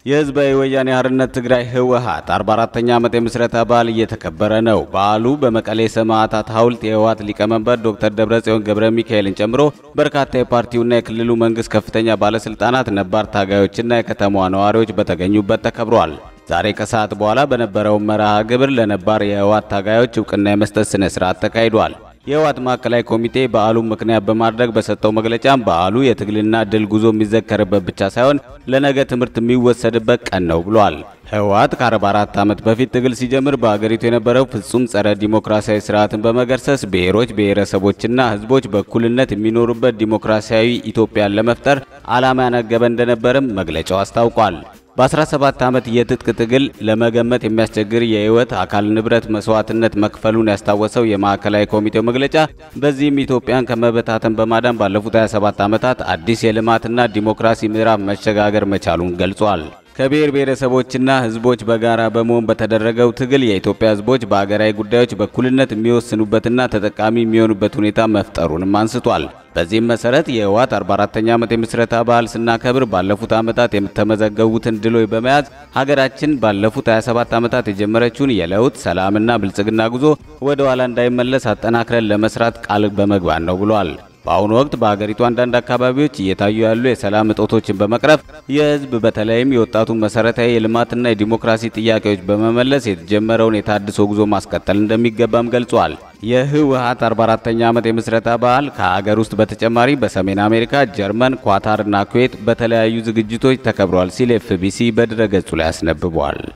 የህዝባዊ ወያኔ ሓርነት ትግራይ ህወሓት 44ኛ ዓመት የምስረታ በዓል እየተከበረ ነው። በዓሉ በመቀሌ ሰማዕታት ሐውልት የህወሓት ሊቀመንበር ዶክተር ደብረጽዮን ገብረ ሚካኤልን ጨምሮ በርካታ የፓርቲውና የክልሉ መንግስት ከፍተኛ ባለስልጣናት፣ ነባር ታጋዮችና የከተማዋ ነዋሪዎች በተገኙበት ተከብሯል። ዛሬ ከሰዓት በኋላ በነበረው መርሃ ግብር ለነባር የህወሓት ታጋዮች እውቅና የመስጠት ስነ ስርዓት ተካሂዷል። የህወሓት ማዕከላዊ ኮሚቴ በዓሉን ምክንያት በማድረግ በሰጠው መግለጫም በዓሉ የትግልና ድል ጉዞ የሚዘከርበት ብቻ ሳይሆን ለነገ ትምህርት የሚወሰድበት ቀን ነው ብሏል። ህወሓት ከ44 ዓመት በፊት ትግል ሲጀምር በአገሪቱ የነበረው ፍጹም ጸረ ዲሞክራሲያዊ ስርዓትን በመገርሰስ ብሔሮች፣ ብሔረሰቦችና ህዝቦች በእኩልነት የሚኖሩበት ዲሞክራሲያዊ ኢትዮጵያን ለመፍጠር ዓላማ ያነገበ እንደነበርም መግለጫው አስታውቋል። በ17 ዓመት የትጥቅ ትግል ለመገመት የሚያስቸግር የህይወት አካል ንብረት መስዋዕትነት መክፈሉን ያስታወሰው የማዕከላዊ ኮሚቴው መግለጫ በዚህም ኢትዮጵያን ከመበታተን በማዳን ባለፉት 27 ዓመታት አዲስ የልማትና ዲሞክራሲ ምዕራፍ መሸጋገር መቻሉን ገልጿል። ከብሔር ብሔረሰቦችና ህዝቦች በጋራ በመሆን በተደረገው ትግል የኢትዮጵያ ህዝቦች በአገራዊ ጉዳዮች በእኩልነት የሚወስኑበትና ተጠቃሚ የሚሆኑበት ሁኔታ መፍጠሩንም አንስቷል። በዚህም መሰረት የህወሓት 44ኛ ዓመት የምስረታ በዓል ስናከብር ባለፉት ዓመታት የተመዘገቡትን ድሎች በመያዝ ሀገራችን ባለፉት 27 ዓመታት የጀመረችውን የለውጥ ሰላምና ብልጽግና ጉዞ ወደ ኋላ እንዳይመለስ አጠናክረን ለመስራት ቃል በመግባት ነው ብሏል። በአሁኑ ወቅት በሀገሪቱ አንዳንድ አካባቢዎች እየታዩ ያሉ የሰላም እጦቶችን በመቅረፍ የህዝብ በተለይም የወጣቱን መሰረታዊ የልማትና የዲሞክራሲ ጥያቄዎች በመመለስ የተጀመረውን የታድሶ ጉዞ ማስቀጠል እንደሚገባም ገልጿል። የህወሓት 44ኛ ዓመት የምስረታ በዓል ከሀገር ውስጥ በተጨማሪ በሰሜን አሜሪካ፣ ጀርመን፣ ኳታርና ኩዌት በተለያዩ ዝግጅቶች ተከብሯል ሲል ኤፍቢሲ በድረገጹ ላይ አስነብቧል።